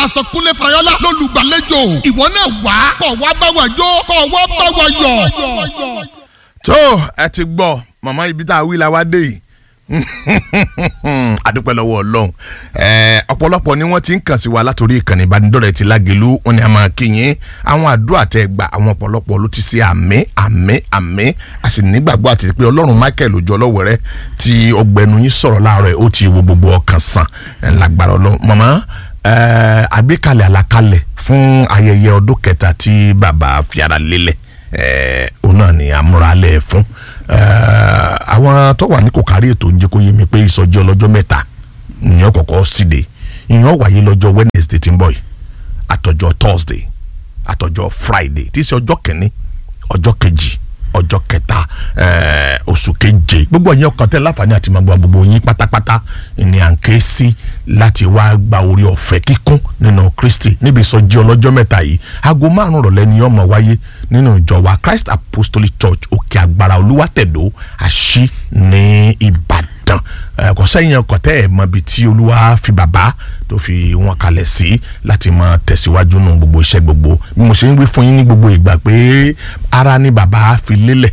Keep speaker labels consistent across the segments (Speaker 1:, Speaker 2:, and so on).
Speaker 1: pásítọ̀ kúnlé fayọ́lá lólùgbàlejò ìwọ náà wá kọ̀ wá bá wa jó kọ̀ wá bá wa yọ̀.
Speaker 2: tó ẹ ti gbọ́ màmá ibi tá a wí la wá dé yìí adúpẹ́ lọ́wọ́ ọlọ́run ọ̀pọ̀lọpọ̀ ni wọ́n ti ń kàn sí wa látòrí ìkànnì ìbánidọ́rẹ̀ẹ́ ti lágẹ̀lú wọn ni a máa kíyìn àwọn àdúrà tẹ gbà àwọn ọ̀pọ̀lọpọ̀ ló ti ṣe àmì àmì àmì a sì nígbàgbọ́ àti pé ọlọ́run michael ojú ọlọ́wọ́ rẹ tí ọgbẹ́nu yín sọ̀rọ̀ láàárọ̀ ẹ̀ ó ti wo gbogbo ọkàn sàn lágbára ọlọ́run màmá àgbékalẹ̀ àlàkalẹ̀ fún ayẹyẹ ọdún kẹta tí bàbá fi ara lélẹ̀ òun náà ni àmúralẹ̀ fún àwọn tó wà ní kò kárí ètò ń jẹ́ kó yé mi pé ìsọjí ọlọ́jọ́ mẹ́ta ìyẹn kọ̀kọ́ síde ìyẹn wáyé lọ́jọ́ wednesday tí ń bọ̀ yìí àtọjọ́ thursday àtọjọ́ friday tí í ṣe ọjọ́ kẹ́ni ọjọ́ kejì ọjọ́ kẹta oṣù keje gbogbo ẹ̀yin ọkàn tẹ́ láǹfààní àti máa gba gbogbo yín pátápátá ni à ń ké sí láti wá gba orí ọ̀fẹ́ kíkún nínú kristi níbi ìsọjí ọlọ́jọ́ mẹ́ta yìí aago márùn rọ̀lẹ́ ni yóò máa wáyé nínú ìjọ wa christ apostolic church òkè agbára olúwàtẹ̀dọ́ àṣì ní ìbàdàn kò sẹ́yìn ọkọ̀ tẹ́ ẹ̀ mọ ibi tí olúwa fi bàbá tó fi wọn kalẹ̀ sí láti máa tẹ̀síwájú nù gbogbo iṣẹ́ gbogbo bí mo ṣe ń wí fún yín ní gbogbo ìgbà pé ara ni bàbá fi lélẹ̀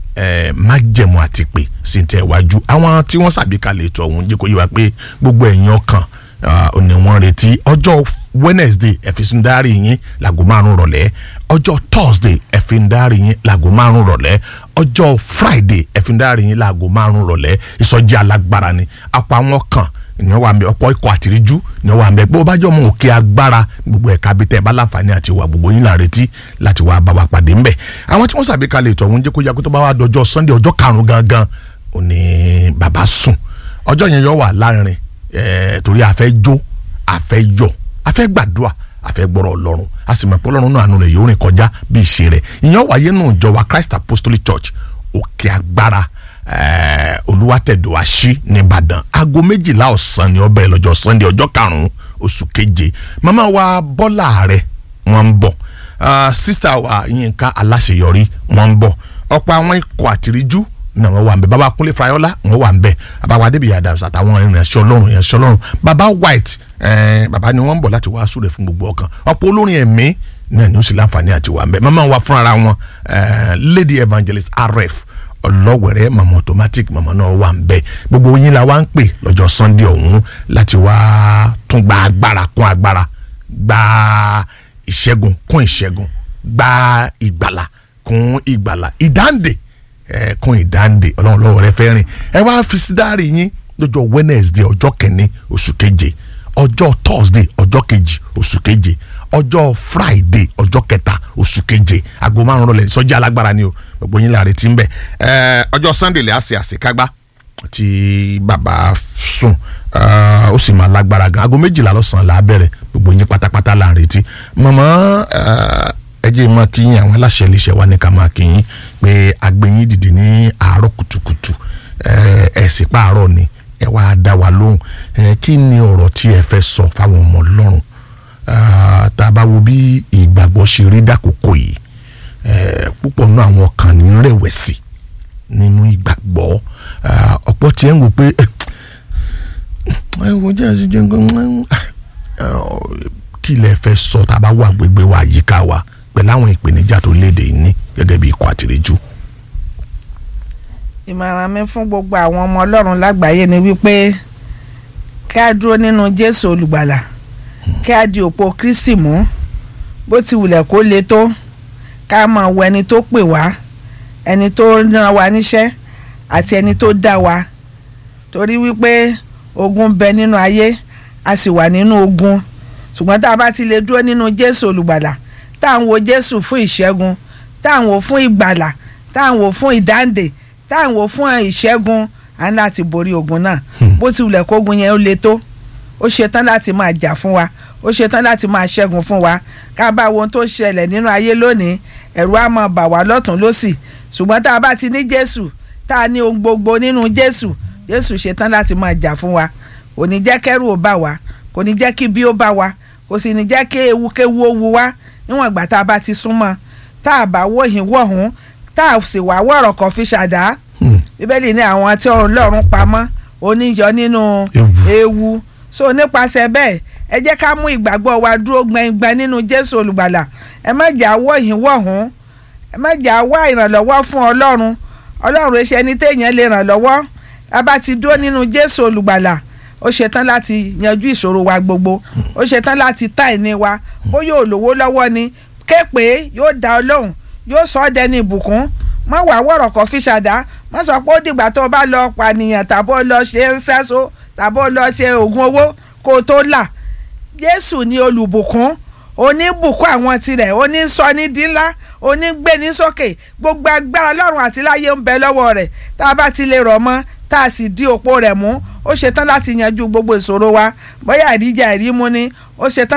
Speaker 2: májẹ̀mú àti pé sí ń tẹ̀ wájú àwọn tí wọ́n ṣàgbékalẹ̀ ètò ọ̀hún jẹ́ kó yé wa pé gbogbo ẹ̀yin ọkàn òní wọ́n retí ọjọ́ wednesday ẹ̀físùndárì yín láago márùn rọ̀lẹ́ ọjọ́ thursday ẹ̀fíndárì yín láago márùn rọ̀lẹ́ ọjọ́ friday ẹ̀fíndárì yín láago márùn rọ̀lẹ́ ìsọjí alágbára ni apá wọn kàn ní wàá mbẹ ọ̀pọ̀ ikọ̀ àtìríjú ní wàá mbẹ bó bá jọ mọ òkè agbára gbogbo ẹ̀ka bí tẹ ẹ bá láǹfààní àti wà gbogbo yín là retí láti wàá bá wa pàdé ńbẹ àwọn tí wọ́n ṣàgbékalẹ̀ ètò ọ̀hún jẹ́ kó yá kó tó bá wà dọjọ́ sunday ọjọ́ karùn-ún gangan òní bàbá sùn ọjọ́ yẹn yọ wà láàrin torí a fẹ́ jó a fẹ́ yọ̀ a fẹ́ gbàdúrà a fẹ́ gbọ́rọ̀ ọlọ́run a sì mọ̀ pé ọlọ́run náà àánú rẹ̀ yóò rìn kọjá bí ìṣe rẹ̀ ìyẹn wáyé nù jọ wa christ apostolic church òkè agbára olùwàtẹ̀dọ̀ àṣì nìbàdàn aago méjìlá ọ̀sán ni ó bẹ̀rẹ̀ lọ́jọ́ sunday ọjọ́ karùn-ún oṣù keje màmá wa bọ́lá rẹ̀ wọ́n ń bọ̀ sísá wa yínká aláṣeyọrí wọ́n ń bọ̀ ọ̀pọ̀ àwọn ikọ̀ àtìríjú náà wọ́n wà ń bẹ̀ baba kúnlé fayọ́lá wọ́n wà ń bẹ̀ baba adébíyà adams àtàwọn ìrìnàṣẹ́ ọlọ́run ìrìnàṣẹ́ ọlọ́run baba white baba ni wọ́n ń bọ̀ láti wá súre fún gbogbo ọkàn ọ̀pọ̀ olórin ẹ̀mí náà ni ó sì láǹfààní àti wà ń bẹ̀ màmá wa fúnra wọn lady evangelist rf ọlọ́wẹ̀rẹ́ màmá automatic màmá náà wà ń bẹ̀ gbogbo yín la wá ń pè lọ́jọ́ sunday ọ̀hún láti wá tún gba agbára kún agbára gba ìṣẹ́gun kún ìṣẹ́gun gba ìgbàlà kún ìgbàlà ìdáǹdè ẹ kún ìdáǹdè ọlọ́run lọ́wọ́ rẹ fẹ́ rìn ẹ wá fi sídárì yín lọ́jọ́ wednesday ọjọ́ kẹ́ni oṣù keje ọjọ́ thursday ọjọ́ kejì oṣù keje ọjọ́ friday ọjọ́ kẹta oṣù keje aago márùn rọlẹ̀ sọ́jà alágbára ni o gbogbo yín láre tí ń bẹ̀ ọjọ́ sunday lè àṣẹ àṣekágbá tí bàbá sùn ó sì máa lágbára gan aago méjìlá lọ́sàn-án là á bẹ̀rẹ̀ gbogbo yín pátápátá là ń retí mọ̀mọ́ ẹ jẹ́ máa kí yín àwọn aláṣẹ iléeṣẹ́ wa ní ká máa kí yín pé agbẹ́yìn dìde ní àárọ̀ kùtùkùtù ẹ̀ sì pààrọ̀ ni ẹ wá dá wa lóhùn kí ni ọ̀rọ̀ tí ẹ fẹ́ sọ fáwọn ọmọ ọlọ́run tá a bá wo bí ìgbàgbọ́ ṣe rí dákòókò yìí púpọ̀ náà àwọn kan ní rẹ̀wẹ̀sì nínú ìgbàgbọ́ ọ̀pọ̀ tí ẹ̀ ń wò pé ẹ wo jẹ́ ẹ̀sìn jẹ́ nǹkan kí lẹ fẹ́ sọ tá a bá wà gbégbé wa yíká wa pẹ̀lú àwọn ìpèníjà tó léde ní gẹ́gẹ́ bí ikọ̀ àtìrẹ́jù.
Speaker 3: ìmọ̀ràn mi fún gbogbo àwọn ọmọ ọlọ́run lágbàáyé ni wípé kí a dúró nínú jésù olùgbàlà kí a di òpó kristi mú bó ti wulẹ̀ kó le tó ká máa wo ẹni tó pè wá ẹni tó rán wa níṣẹ́ àti ẹni tó dá wa torí wípé ogun bẹ nínú ayé a sì wà nínú ogun ṣùgbọ́n tá a bá ti lè dúró nínú jésù olùgbàlà tá à ń wo jésù fún ìṣẹ́gun tá à ń wo fún ìgbàlà tá à ń wo fún ìdáǹdè tá à ń wo fún ìṣẹ́gun à ń láti borí ogun náà bó ti wulẹ̀ kógun yẹn ó le tó ó ṣetán láti máa jà fún wa ó ṣetán láti máa ṣẹ́gun fún wa ká bá wo ohun tó ṣẹlẹ̀ nínú ayé lónìí ẹ̀rù á máa bà wá lọ́tún lọ́sì ṣùgbọ́n tá a bá ti ní jésù tá a ní ohun gbogbo nínú jésù jésù ṣetán láti máa jà fún wa kò ní jẹ́ kẹ́rù ó bà wá kò ní jẹ́ kí bí ó bá wa kò sì ní jẹ́ kí ewukewu ó wu wá níwọ̀n ìgbà tá a bá ti súnmọ́ tá a bá wòhìn wọ̀hún tá a sì wá wọ̀rọ̀ kan fi ṣàdá bíbélì ní àwọn tí ọlọ́run pamọ́ oníyọ nínú ewu so nípasẹ̀ bẹ́ẹ̀ ẹ jẹ́ ká mú ìgbàgbọ́ wa dúró gbẹngbẹn nínú jésù olùgbàlà ẹ má jà wọ́ yín wọ̀hún ẹ má jà wá ìrànlọ́wọ́ fún ọlọ́run ọlọ́run ẹ ṣe ẹni téèyàn lè ràn lọ́wọ́ a bá ti dúró nínú jésù olùgbàlà ó ṣetán láti yanjú ìṣòro wa gbogbo ó ṣetán láti tá ìní wa bóyá olówó lọ́wọ́ ni képe yóò dá ọ lóhùn yóò sọ ọ́ dẹni ìbùkún má wà wọ̀rọ̀ kọ́ fi ṣàdá má sọ pé ó dìgbà tó o bá lọ pànìyàn tàbó lọ ṣe sẹ́so tàbó lọ ṣe oògùn owó kó o tó là jésù ni olùbùkún oníbùkún àwọn tirẹ̀ onísọ ní dínlá onígbé ní sókè gbogbo agbára lọ́run àti láyé ń bẹ lọ́wọ́ rẹ̀ tá a bá ti lè rọ̀ mọ́ tá a sì di òpó rẹ̀ mú ó ṣetán láti yanjú gbogbo ìṣòro wa bóyá àríjà ìrímú ni ó ṣetán